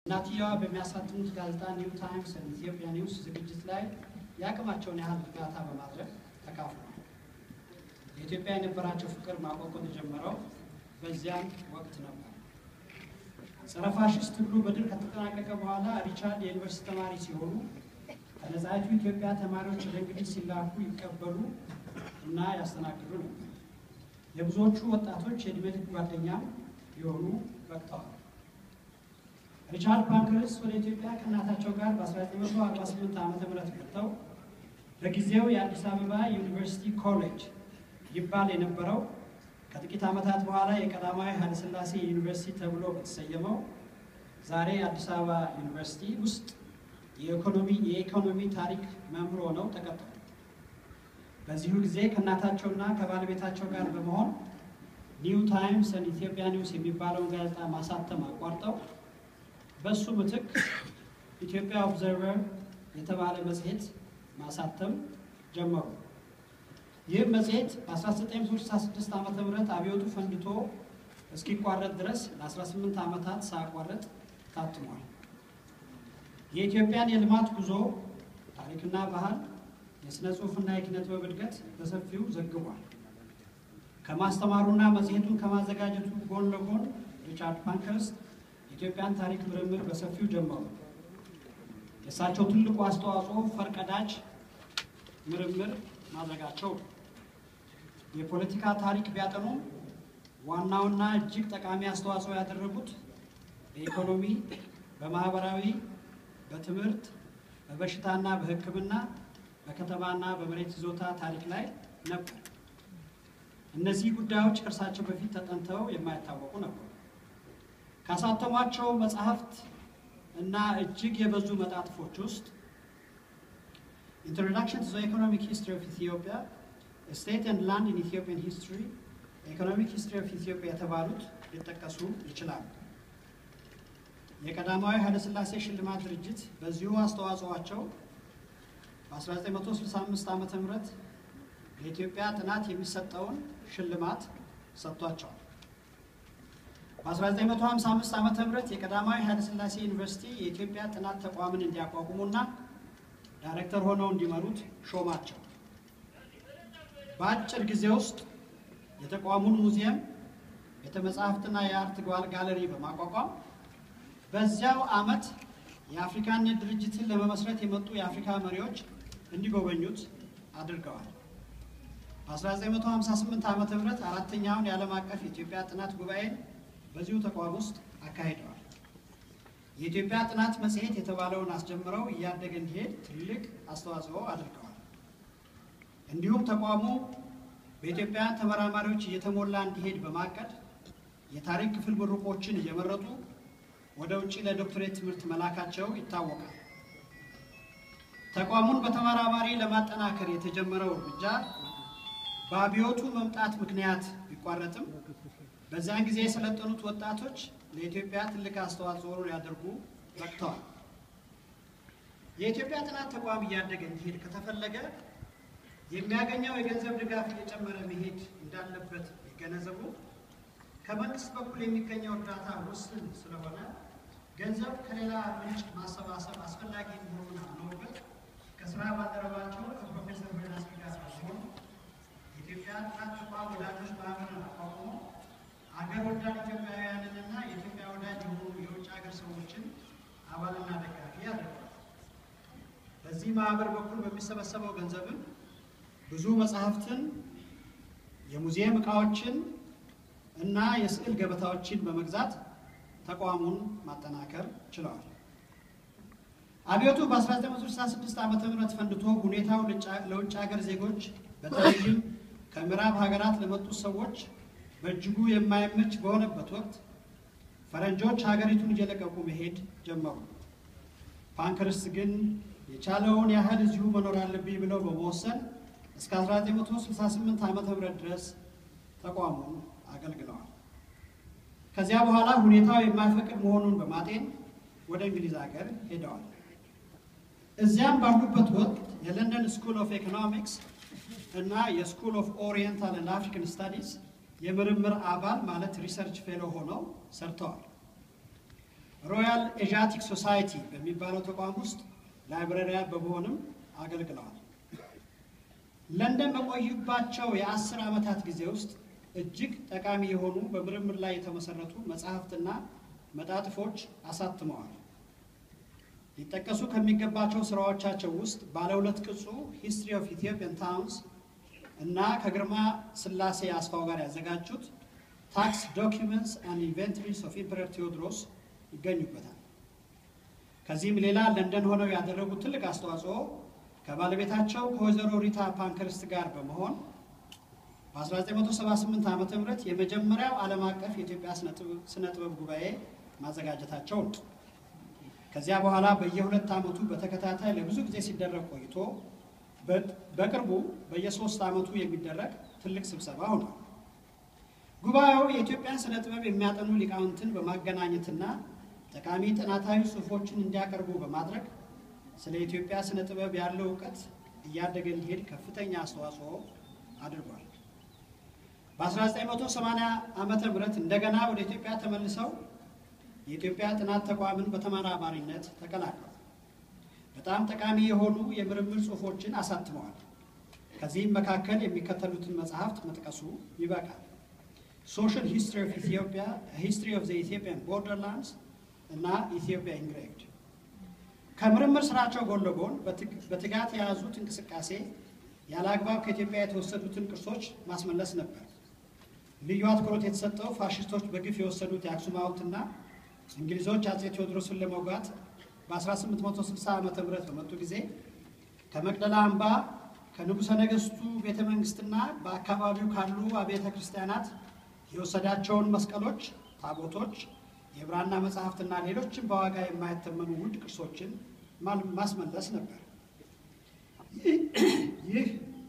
እናትየዋ በሚያሳትሙት ጋዜጣ ኒው ታይምስ ኢትዮጵያ ኒውስ ዝግጅት ላይ የአቅማቸውን ያህል እርዳታ በማድረግ ተካፍለዋል። የኢትዮጵያ የነበራቸው ፍቅር ማቆቆት የጀመረው በዚያን ወቅት ነበር። ጸረ ፋሽስት ትግሉ በድል ከተጠናቀቀ በኋላ ሪቻርድ የዩኒቨርሲቲ ተማሪ ሲሆኑ ከነጻይቱ ኢትዮጵያ ተማሪዎች ወደ እንግሊዝ ሲላኩ ይቀበሉ እና ያስተናግዱ ነበር። የብዙዎቹ ወጣቶች የዕድሜ ልክ ጓደኛ የሆኑ በቅተዋል። ሪቻርድ ፓንክረስት ወደ ኢትዮጵያ ከእናታቸው ጋር በ1948 ዓ ም መጥተው በጊዜው የአዲስ አበባ ዩኒቨርሲቲ ኮሌጅ ይባል የነበረው ከጥቂት ዓመታት በኋላ የቀዳማዊ ኃይለሥላሴ ዩኒቨርሲቲ ተብሎ በተሰየመው ዛሬ አዲስ አበባ ዩኒቨርሲቲ ውስጥ የኢኮኖሚ የኢኮኖሚ ታሪክ መምህር ሆነው ተቀጠሩ። በዚሁ ጊዜ ከእናታቸውና ከባለቤታቸው ጋር በመሆን ኒው ታይምስ ኢትዮጵያ ኒውስ የሚባለውን ጋዜጣ ማሳተም አቋርጠው በእሱ ምትክ ኢትዮጵያ ኦብዘርቨር የተባለ መጽሔት ማሳተም ጀመሩ። ይህም መጽሔት በ1966 ዓ ም አብዮቱ ፈንድቶ እስኪቋረጥ ድረስ ለ18 ዓመታት ሳያቋረጥ ታትሟል። የኢትዮጵያን የልማት ጉዞ ታሪክና ባህል፣ የሥነ ጽሑፍና የኪነ ጥበብ እድገት በሰፊው ዘግቧል። ከማስተማሩና መጽሔቱን ከማዘጋጀቱ ጎን ለጎን ሪቻርድ ፓንክረስት የኢትዮጵያን ታሪክ ምርምር በሰፊው ጀመሩ። የእሳቸው ትልቁ አስተዋጽኦ ፈርቀዳጅ ምርምር ማድረጋቸው ነው። የፖለቲካ ታሪክ ቢያጠኑም ዋናውና እጅግ ጠቃሚ አስተዋጽኦ ያደረጉት በኢኮኖሚ፣ በማህበራዊ፣ በትምህርት፣ በበሽታና በሕክምና፣ በከተማና በመሬት ይዞታ ታሪክ ላይ ነበር። እነዚህ ጉዳዮች ከእርሳቸው በፊት ተጠንተው የማይታወቁ ነበሩ። ካሳተሟቸው መጽሐፍት እና እጅግ የበዙ መጣጥፎች ውስጥ ኢንትሮዳክሽን ቱ ኢኮኖሚክ ሂስትሪ ኦፍ ኢትዮጵያ፣ ስቴት ኤንድ ላንድ ኢን ኢትዮጵያን ሂስትሪ፣ ኢኮኖሚክ ሂስትሪ ኦፍ ኢትዮጵያ የተባሉት ሊጠቀሱ ይችላሉ። የቀዳማዊ ኃይለሥላሴ ሽልማት ድርጅት በዚሁ አስተዋጽኦአቸው በ1965 ዓ ም ለኢትዮጵያ ጥናት የሚሰጠውን ሽልማት ሰጥቷቸዋል። በ1955 ዓ ም የቀዳማዊ ኃይለሥላሴ ዩኒቨርሲቲ የኢትዮጵያ ጥናት ተቋምን እንዲያቋቁሙና ዳይሬክተር ሆነው እንዲመሩት ሾማቸው። በአጭር ጊዜ ውስጥ የተቋሙን ሙዚየም፣ ቤተ መጻሕፍትና የአርት ጋለሪ በማቋቋም በዚያው ዓመት የአፍሪካነት ድርጅትን ለመመስረት የመጡ የአፍሪካ መሪዎች እንዲጎበኙት አድርገዋል። በ1958 ዓ ም አራተኛውን የዓለም አቀፍ የኢትዮጵያ ጥናት ጉባኤን በዚሁ ተቋም ውስጥ አካሂደዋል። የኢትዮጵያ ጥናት መጽሔት የተባለውን አስጀምረው እያደገ እንዲሄድ ትልቅ አስተዋጽኦ አድርገዋል። እንዲሁም ተቋሙ በኢትዮጵያ ተመራማሪዎች እየተሞላ እንዲሄድ በማቀድ የታሪክ ክፍል ምሩቆችን እየመረጡ ወደ ውጭ ለዶክትሬት ትምህርት መላካቸው ይታወቃል። ተቋሙን በተመራማሪ ለማጠናከር የተጀመረው እርምጃ በአብዮቱ መምጣት ምክንያት ቢቋረጥም በዚያን ጊዜ የሰለጠኑት ወጣቶች ለኢትዮጵያ ትልቅ አስተዋጽኦ ሊያደርጉ በቅተዋል። የኢትዮጵያ ጥናት ተቋም እያደገ እንዲሄድ ከተፈለገ የሚያገኘው የገንዘብ ድጋፍ እየጨመረ መሄድ እንዳለበት ቢገነዘቡ ከመንግስት በኩል የሚገኘው እርዳታ ውስን ስለሆነ ገንዘብ ከሌላ ምንጭ ማሰባሰብ አስፈላጊ መሆኑን አምነውበት ከስራ ባልደረባቸው ከፕሮፌሰር በናስኪ ጋር በመሆን የኢትዮጵያ ጥናት ተቋም ወዳጆች ማህበርን አቋቁሞ አገር ወዳድ ኢትዮጵያውያንንና የኢትዮጵያ ወዳጅ የሆኑ የውጭ ሀገር ሰዎችን አባልና ደጋፊ ያደርጋል። በዚህ ማህበር በኩል በሚሰበሰበው ገንዘብም ብዙ መጽሐፍትን፣ የሙዚየም ዕቃዎችን እና የስዕል ገበታዎችን በመግዛት ተቋሙን ማጠናከር ችለዋል። አብዮቱ በ1966 ዓ ም ፈንድቶ ሁኔታው ለውጭ ሀገር ዜጎች በተለይም ከምዕራብ ሀገራት ለመጡት ሰዎች በእጅጉ የማይመች በሆነበት ወቅት ፈረንጆች ሀገሪቱን እየለቀቁ መሄድ ጀመሩ። ፓንክረስት ግን የቻለውን ያህል እዚሁ መኖር አለብኝ ብለው በመወሰን እስከ 1968 ዓ ም ድረስ ተቋሙን አገልግለዋል። ከዚያ በኋላ ሁኔታው የማይፈቅድ መሆኑን በማጤን ወደ እንግሊዝ ሀገር ሄደዋል። እዚያም ባሉበት ወቅት የለንደን ስኩል ኦፍ ኢኮኖሚክስ እና የስኩል ኦፍ ኦሪየንታል እና አፍሪካን ስታዲስ የምርምር አባል ማለት ሪሰርች ፌሎ ሆነው ሰርተዋል። ሮያል ኤዣቲክ ሶሳይቲ በሚባለው ተቋም ውስጥ ላይብረሪያን በመሆንም አገልግለዋል። ለንደን በቆዩባቸው የአስር ዓመታት ጊዜ ውስጥ እጅግ ጠቃሚ የሆኑ በምርምር ላይ የተመሰረቱ መጽሐፍትና መጣጥፎች አሳትመዋል። ሊጠቀሱ ከሚገባቸው ስራዎቻቸው ውስጥ ባለ ሁለት ቅጹ ሂስትሪ ኦፍ ኢትዮጵያን ታውንስ እና ከግርማ ስላሴ አስፋው ጋር ያዘጋጁት ታክስ ዶኪመንትስ አንድ ኢንቨንተሪስ ኦፍ ኢምፐረር ቴዎድሮስ ይገኙበታል። ከዚህም ሌላ ለንደን ሆነው ያደረጉት ትልቅ አስተዋጽኦ ከባለቤታቸው ከወይዘሮ ሪታ ፓንከርስት ጋር በመሆን በ1978 ዓ ም የመጀመሪያው ዓለም አቀፍ የኢትዮጵያ ስነ ጥበብ ጉባኤ ማዘጋጀታቸው ነው። ከዚያ በኋላ በየሁለት ዓመቱ በተከታታይ ለብዙ ጊዜ ሲደረግ ቆይቶ በቅርቡ በየሶስት ዓመቱ የሚደረግ ትልቅ ስብሰባ ሆኗል። ጉባኤው የኢትዮጵያን ስነ ጥበብ የሚያጠኑ ሊቃውንትን በማገናኘትና ጠቃሚ ጥናታዊ ጽሑፎችን እንዲያቀርቡ በማድረግ ስለ ኢትዮጵያ ስነ ጥበብ ያለው እውቀት እያደገ እንዲሄድ ከፍተኛ አስተዋጽኦ አድርጓል። በ1980 ዓመተ ምህረት እንደገና ወደ ኢትዮጵያ ተመልሰው የኢትዮጵያ ጥናት ተቋምን በተመራማሪነት ተቀላቅለዋል። በጣም ጠቃሚ የሆኑ የምርምር ጽሑፎችን አሳትመዋል። ከዚህም መካከል የሚከተሉትን መጽሐፍት መጥቀሱ ይበቃል። ሶሻል ሂስትሪ ኦፍ ኢትዮጵያ፣ ሂስትሪ ኦፍ ዘ ኢትዮጵያን ቦርደርላንድስ እና ኢትዮጵያ ኢንግሬቭድ። ከምርምር ስራቸው ጎን ለጎን በትጋት የያዙት እንቅስቃሴ ያለ አግባብ ከኢትዮጵያ የተወሰዱትን ቅርሶች ማስመለስ ነበር። ልዩ አትኩሮት የተሰጠው ፋሽስቶች በግፍ የወሰዱት የአክሱም ሐውልትና እንግሊዞች አጼ ቴዎድሮስን ለመውጋት በ1860 ዓ ም በመጡ ጊዜ ከመቅደላ አምባ ከንጉሠ ነገሥቱ ቤተ መንግሥትና በአካባቢው ካሉ አብያተ ክርስቲያናት የወሰዳቸውን መስቀሎች፣ ታቦቶች፣ የብራና መጽሐፍትና ሌሎችን በዋጋ የማይተመኑ ውድ ቅርሶችን ማስመለስ ነበር። ይህ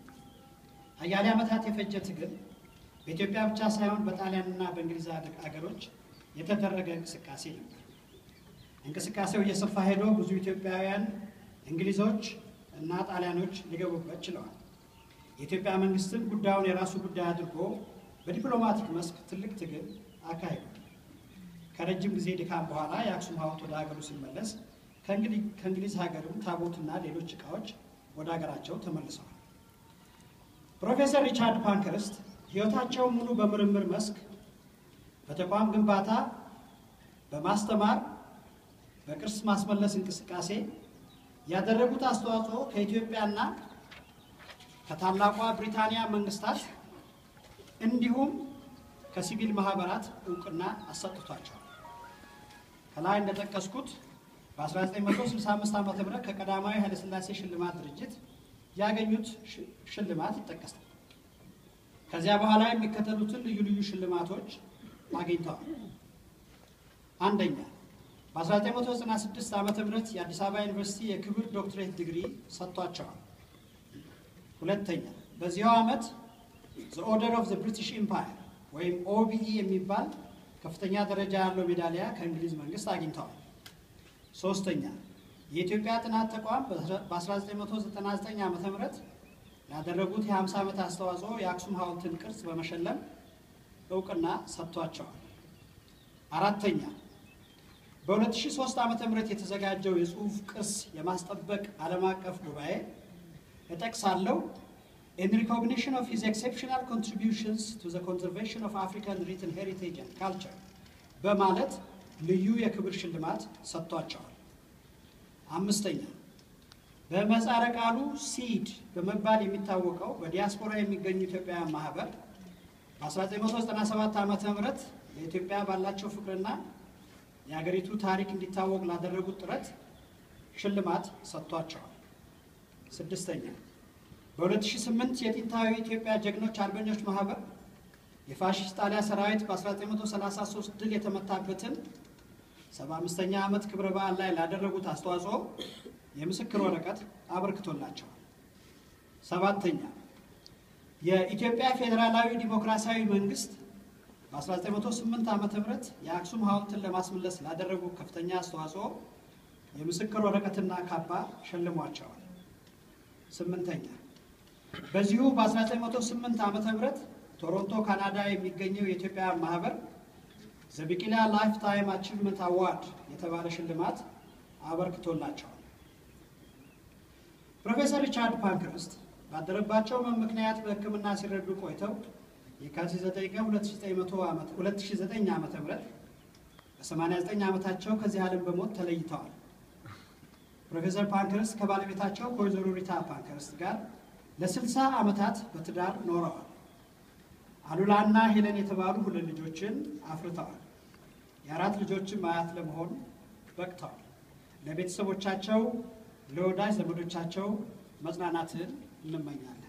አያሌ ዓመታት የፈጀ ትግል በኢትዮጵያ ብቻ ሳይሆን በጣሊያንና በእንግሊዝ አገሮች የተደረገ እንቅስቃሴ ነበር። እንቅስቃሴው እየሰፋ ሄዶ ብዙ ኢትዮጵያውያን እንግሊዞች እና ጣሊያኖች ሊገቡበት ችለዋል። የኢትዮጵያ መንግስትም ጉዳዩን የራሱ ጉዳይ አድርጎ በዲፕሎማቲክ መስክ ትልቅ ትግል አካሂዷል። ከረጅም ጊዜ ድካም በኋላ የአክሱም ሐውልት ወደ ሀገሩ ሲመለስ ከእንግሊዝ ሀገርም ታቦትና ሌሎች ዕቃዎች ወደ ሀገራቸው ተመልሰዋል። ፕሮፌሰር ሪቻርድ ፓንከርስት ሕይወታቸውን ሙሉ በምርምር መስክ በተቋም ግንባታ፣ በማስተማር፣ በቅርስ ማስመለስ እንቅስቃሴ ያደረጉት አስተዋጽኦ ከኢትዮጵያና ከታላቋ ብሪታንያ መንግስታት እንዲሁም ከሲቪል ማህበራት እውቅና አሰጥቷቸዋል። ከላይ እንደጠቀስኩት በ1965 ዓ ም ከቀዳማዊ ኃይለሥላሴ ሽልማት ድርጅት ያገኙት ሽልማት ይጠቀሳል። ከዚያ በኋላ የሚከተሉትን ልዩ ልዩ ሽልማቶች አግኝተዋል። አንደኛ በ1996 ዓ ም የአዲስ አበባ ዩኒቨርሲቲ የክብር ዶክትሬት ዲግሪ ሰጥቷቸዋል። ሁለተኛ በዚያው ዓመት ዘ ኦርደር ኦፍ ዘ ብሪቲሽ ኢምፓየር ወይም ኦቢኢ የሚባል ከፍተኛ ደረጃ ያለው ሜዳሊያ ከእንግሊዝ መንግስት አግኝተዋል። ሶስተኛ የኢትዮጵያ ጥናት ተቋም በ1999 ዓ ም ላደረጉት የ50 ዓመት አስተዋጽኦ የአክሱም ሐውልትን ቅርጽ በመሸለም እውቅና ሰጥቷቸዋል። አራተኛ በ2003 ዓ ም የተዘጋጀው የጽሑፍ ቅርስ የማስጠበቅ ዓለም አቀፍ ጉባኤ እጠቅሳለሁ in recognition of his exceptional contributions to the conservation of African written heritage and culture በማለት ልዩ የክብር ሽልማት ሰጥቷቸዋል። አምስተኛ በምህጻረ ቃሉ ሲድ በመባል የሚታወቀው በዲያስፖራ የሚገኙ ኢትዮጵያውያን ማህበር በ1997 ዓ ም ለኢትዮጵያ ባላቸው ፍቅርና የሀገሪቱ ታሪክ እንዲታወቅ ላደረጉት ጥረት ሽልማት ሰጥቷቸዋል። ስድስተኛ በ2008 የጥንታዊ ኢትዮጵያ ጀግኖች አርበኞች ማህበር የፋሽስት ጣሊያ ሰራዊት በ1933 ድል የተመታበትን 75ኛ ዓመት ክብረ በዓል ላይ ላደረጉት አስተዋጽኦ የምስክር ወረቀት አበርክቶላቸዋል። ሰባተኛ የኢትዮጵያ ፌዴራላዊ ዲሞክራሲያዊ መንግስት በ1908 ዓ ም የአክሱም ሐውልትን ለማስመለስ ላደረጉ ከፍተኛ አስተዋጽኦ የምስክር ወረቀትና ካባ ሸልሟቸዋል። ስምንተኛ በዚሁ በ1908 ዓ ም ቶሮንቶ ካናዳ የሚገኘው የኢትዮጵያ ማህበር ዘቢቂላ ላይፍ ታይም አቺቭመንት አዋርድ የተባለ ሽልማት አበርክቶላቸዋል። ፕሮፌሰር ሪቻርድ ፓንክረስት ባደረባቸው ህመም ምክንያት በሕክምና ሲረዱ ቆይተው የካቲት 9 ቀን 2009 ዓ ም በ89 ዓመታቸው ከዚህ ዓለም በሞት ተለይተዋል። ፕሮፌሰር ፓንክረስት ከባለቤታቸው ከወይዘሮ ሪታ ፓንክረስት ጋር ለ60 ዓመታት በትዳር ኖረዋል። አሉላና ሄለን የተባሉ ሁለት ልጆችን አፍርተዋል። የአራት ልጆችን አያት ለመሆን በቅተዋል። ለቤተሰቦቻቸው፣ ለወዳጅ ዘመዶቻቸው መጽናናትን እንመኛለን።